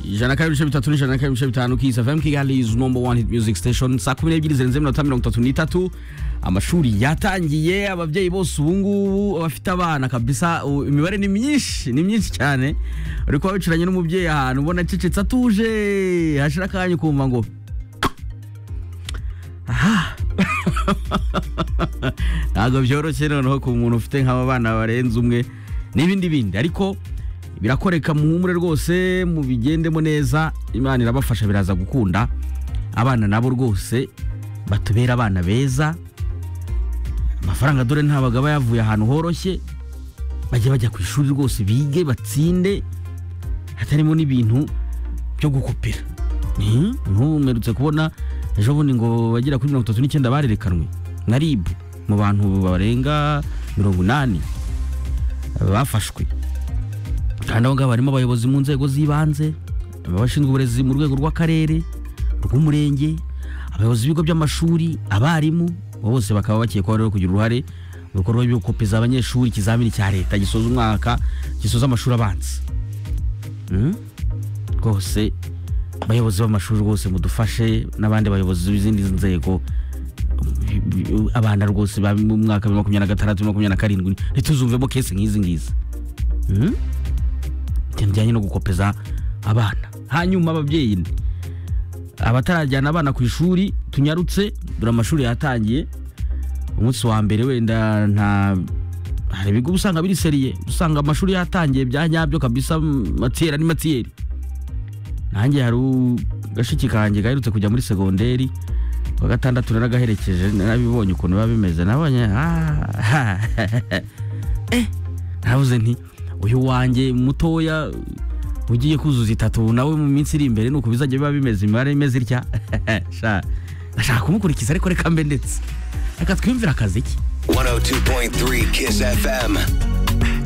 ijana na kabiri ibice bitatu n'ijana na kabiri ibice bitanu kiss fm kigali is number one hit music station saa kumi n'ebyiri zirenze iminota mirongo itatu n'itatu amashuri yatangiye ababyeyi bose ubungubu bafite abana kabisa u- imibare ni myinshi ni myinshi cyane uri kuba wicaranye n'umubyeyi ahantu ubona acecetse atuje hashira akanya ukumva ngo aha ntabwo byoroshye noneho ku muntu ufite nk'aba bana barenze umwe n'ibindi bindi ariko birakoreka muhumure rwose mubigendemo neza imana irabafasha biraza gukunda abana nabo rwose batubera abana beza amafaranga dore ntabwo aba yavuye ahantu horoshye bajye bajya ku ishuri rwose bige batsinde hatarimo n'ibintu byo gukopera Ni- nk'ubu mperutse kubona ejo bundi ngo bagera kuri mirongo itatu n'icyenda barerekanwe na ribu mu bantu barenga mirongo inani bafashwe kandi aho ngaho harimo abayobozi mu nzego z'ibanze abashinzwe uburezi mu rwego rw'akarere rw'umurenge abayobozi b'ibigo by'amashuri abarimu bose bakaba bakekwaho rero kugira uruhare mu bikorwa byo gukopeza abanyeshuri ikizamini cya leta gisoza umwaka gisoza amashuri abanza Mm? rwose abayobozi b'amashuri rwose mudufashe n'abandi bayobozi b'izindi nzego bi- bi- abana rwose ba mu mwaka wa makumyabiri na gatandatu makumyabiri na karindwi ntituzumvemo kese nk'izi ngizi Mm? ibintu bijyanye no gukopeza abana hanyuma ababyeyi ni abatarajyana abana ku ishuri tunyarutse dore amashuri yatangiye umunsi wa mbere wenda nta hari ibigo uba usanga biri seriye usanga amashuri yatangiye bya nyabyo kabisa mm, matiyeri ari matiyeri nanjye hari u- gashiki kanjye gaherutse kujya muri segonderi wa gatandatu naragaherekeje narabibonye ukuntu biba bimeze nabonye ah, eh, navuze nti uyu wanjye mutoya ugiye kuzuza itatu nawe mu minsi iri imbere nuko bizajya biba bimeze imibare imeze itya sha nashaka kumukurikiza ariko reka mbe ndetse reka twiyumvire akaziki 102.3 Kiss FM.